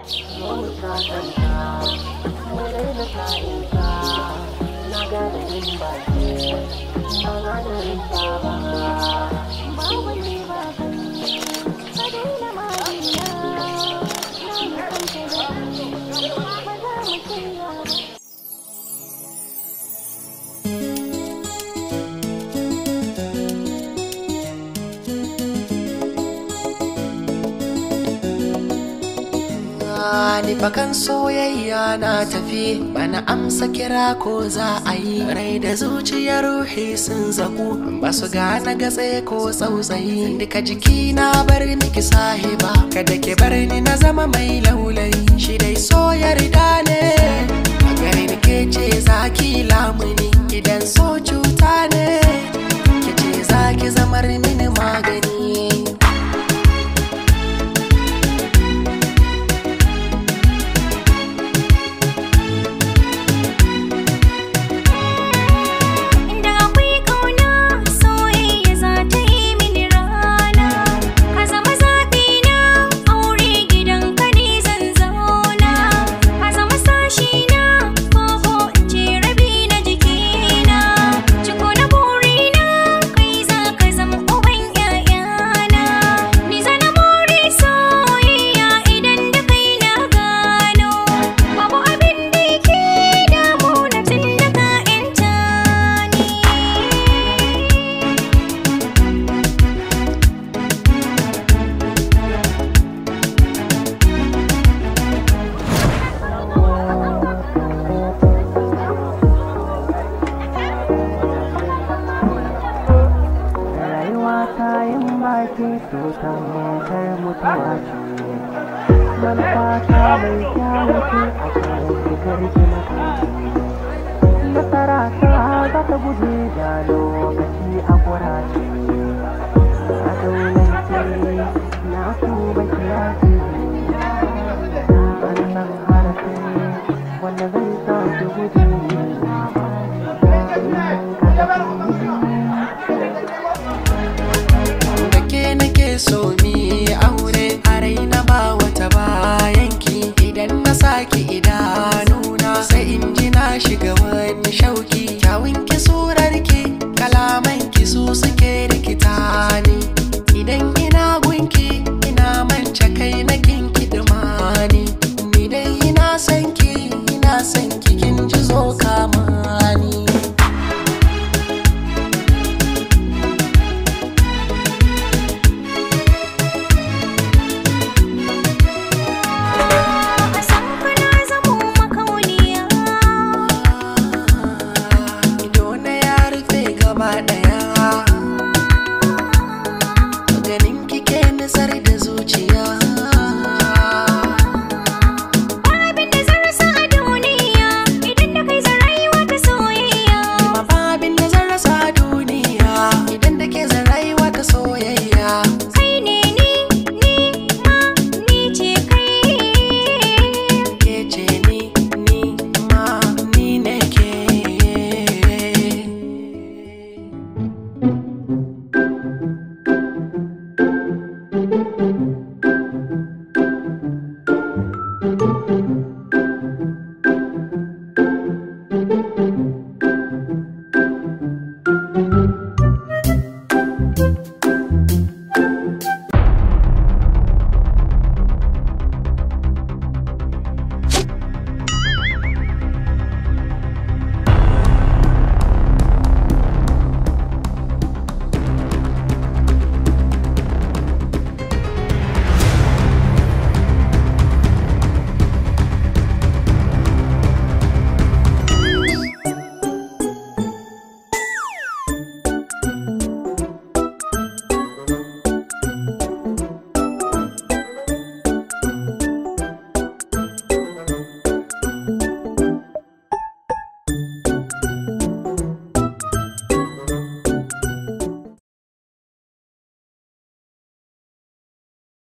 ni bakan soyayya na tafi bana amsa kira ko za a yi rai da zuciya ruhi sun zaku ba su gane gatse ko tsautsayi duka jiki na bar miki sahiba kada ki bar ni na zama mai laulayi shi dai so yarda ne a gare ni ke ce za ki lamuni idan so cuta ne ke ce za ki zamar mini magani Inda akwai ƙauna soyayya za ta yi mini rana Ka zama zaɓina aure gidan ka ne zan zauna Ka zama sashina koko in ce rabi na jikina Ciko na burina kai za ka zama uban ƴaƴana Ni zana more soyayya idan da kai na gano Babu abin da yake damuna tun da ka ƴanta ni rayuwa ta yin baki to ta motar mutuwa ce manufa ta mai kyawu ce a kan shigar gina nasara ta za ta guje da lokaci a kurace a daulance na tuba kiyasi an san harafi wanda zai sa ki guje da ke nake so mi aure a raina ba wata bayanki idan na saki idanuna sai in ji na shiga wani shauki kyawun ki surar ki kalaman ki su suke rikita ni idan ina gunki ina mance kai na kinki dumani ni dai ina son ki ina son ki kin ji zo kamani A san ka na zamo makauniya ido na ya rufe gaba daya ganin kike nisar da zuciya Abin da zan rasa a duniya idan da kai zan rayuwa ta soyayya ma ba abin da zan rasa a duniya idan da ke zan rayuwa ta soyayya Kai ne ni, ni ma ni ce kai ke ce ni ni ma ni ne ke Thank